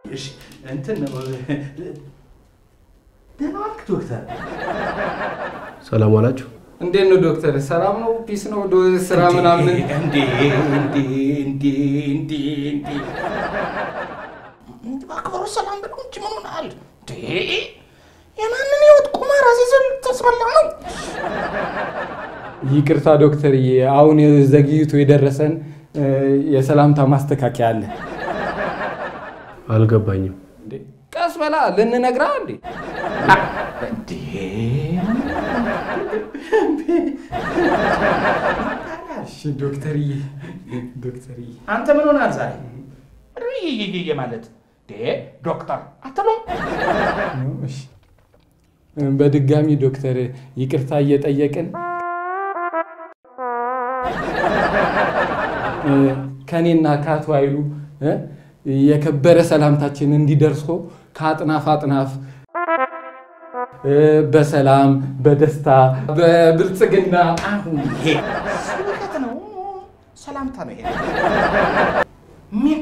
እሺ እንትን ነው ደህና ዋልክ ዶክተር? ሰላም ዋላችሁ። እንዴት ነው ዶክተር? ሰላም ነው? ፒስ ነው? ዶ ስራ ምናምን እንዴ እንዴ እንዴ እንዴ እንዴ በአክብሮ ሰላም ብለው እንጂ ምን ሆነሃል? እንዴ የማንን ህይወት ቁማር አሲዘን ልታስበላ ነው? ይቅርታ ዶክተርዬ፣ አሁን ዘግይቶ የደረሰን እ፣ የሰላምታ ማስተካከያ አለ። አልገባኝም። እንዴ፣ ቀስ በላ ልንነግራ እንዴ እንዴ እሺ ዶክተርዬ፣ ዶክተርዬ አንተ ምን ሆነሃል ዛሬ? ይይይይ ማለት እንዴ ዶክተር አትለው እሺ። በድጋሚ ዶክተር ይቅርታ እየጠየቅን እ፣ ከእኔና ከአቶ ኃይሉ እ፣ የከበረ ሰላምታችን እንዲደርሶ ከአጥናፍ አጥናፍ እ፣ በሰላም በደስታ በብልጽግና አሁን ይሄ ስብከት ነው፣ ሰላምታ ነው። ይሄ ምን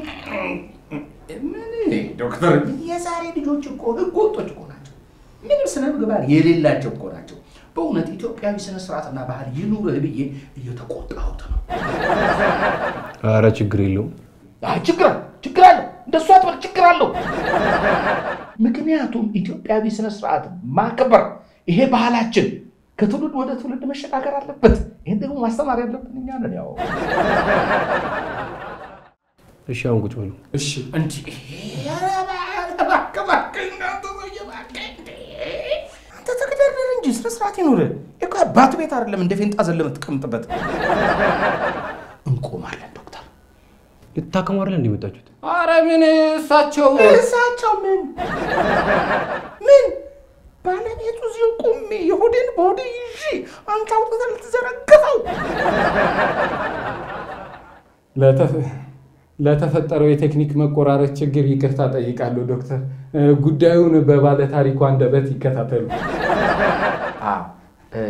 ምን ዶክተር፣ የዛሬ ልጆች እኮ ህገ ወጦች እኮ ናቸው። ምንም ስነ ምግባር የሌላቸው እኮ ናቸው። በእውነት ኢትዮጵያዊ ስነ ስርዓትና ባህል ይኑርህ ብዬ እየተቆጣሁት ነው። አረ ችግር የለውም። አይ ችግር አለ ችግር አለው። እንደሱ አትበል፣ ችግር አለው። ምክንያቱም ኢትዮጵያዊ ስነ ስርዓት ማክበር ይሄ ባህላችን ከትውልድ ወደ ትውልድ መሸጋገር አለበት። ይህን ደግሞ ማስተማር ያለብን እኛ ነን። ያው እሺ አሁን ቁጭ በሉ። እሺ እንዲህ ኧረ እባክህ እባክህ እናንተ ሰውዬ እባክህ እንዴ! አንተ ተገዳደር እንጂ ስነ ስርዓት ይኑርህ። ይሄ እኮ አባት ቤት አይደለም እንደ ፌንጣ ዘለ የምትቀምጥበት። እንቆማለን ዶክተር። ልታከሙ አይደል እንደ መጣችሁት? አረ ምን እሳቸው እሳቸው ምን ምን ባለቤቱ እዚሁ ቁሜ የሆዴን በሆዴ ይዤ አንተ አውጥተህ ልትዘረግፈው ለተፈ- ለተፈጠረው የቴክኒክ መቆራረጥ ችግር ይቅርታ ጠይቃለሁ ዶክተር። እ፣ ጉዳዩን በባለ ታሪኩ አንደበት ይከታተሉ። አዎ እ፣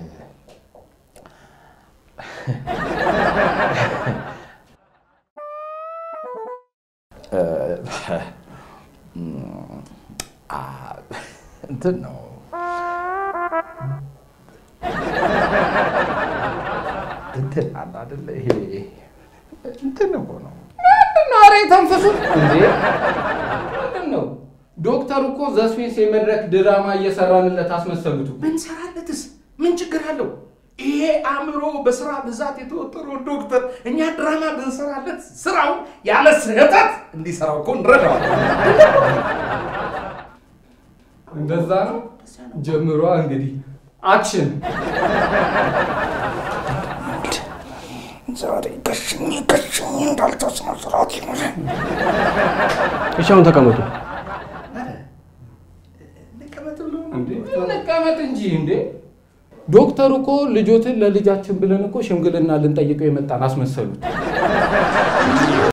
እ፣ አ፣ እንትን ነው እንትን አለ አይደለ? ይሄ እንትን እኮ ነው። ምንድን ነው? ኧረ የተንፈሱት እንዴ! ምንድን ነው? ዶክተር እኮ ዘስፔንስ የመድረክ ድራማ እየሰራንለት አስመሰሉት እኮ። ብንሰራለትስ ምን ችግር አለው? ይሄ አእምሮ በስራ ብዛት የተወጠረው ዶክተር እኛ ድራማ ብንሰራለት ስራው ያለ ስህተት እንዲሰራው እኮ እንረዳዋለን። እንደዛ ነው። ጀምሯ እንግዲህ አክሽን። ዛሬ ከሽኝ ከሽኝ እንዳልተስነ ስርዓት ይኖረ እሺ አሁን ተቀመጡ። እንዴ እንቀመጥ እንጂ እንዴ! ዶክተር እኮ ልጆትን ለልጃችን ብለን እኮ ሽምግልና ልንጠይቀው የመጣን አስመሰሉት።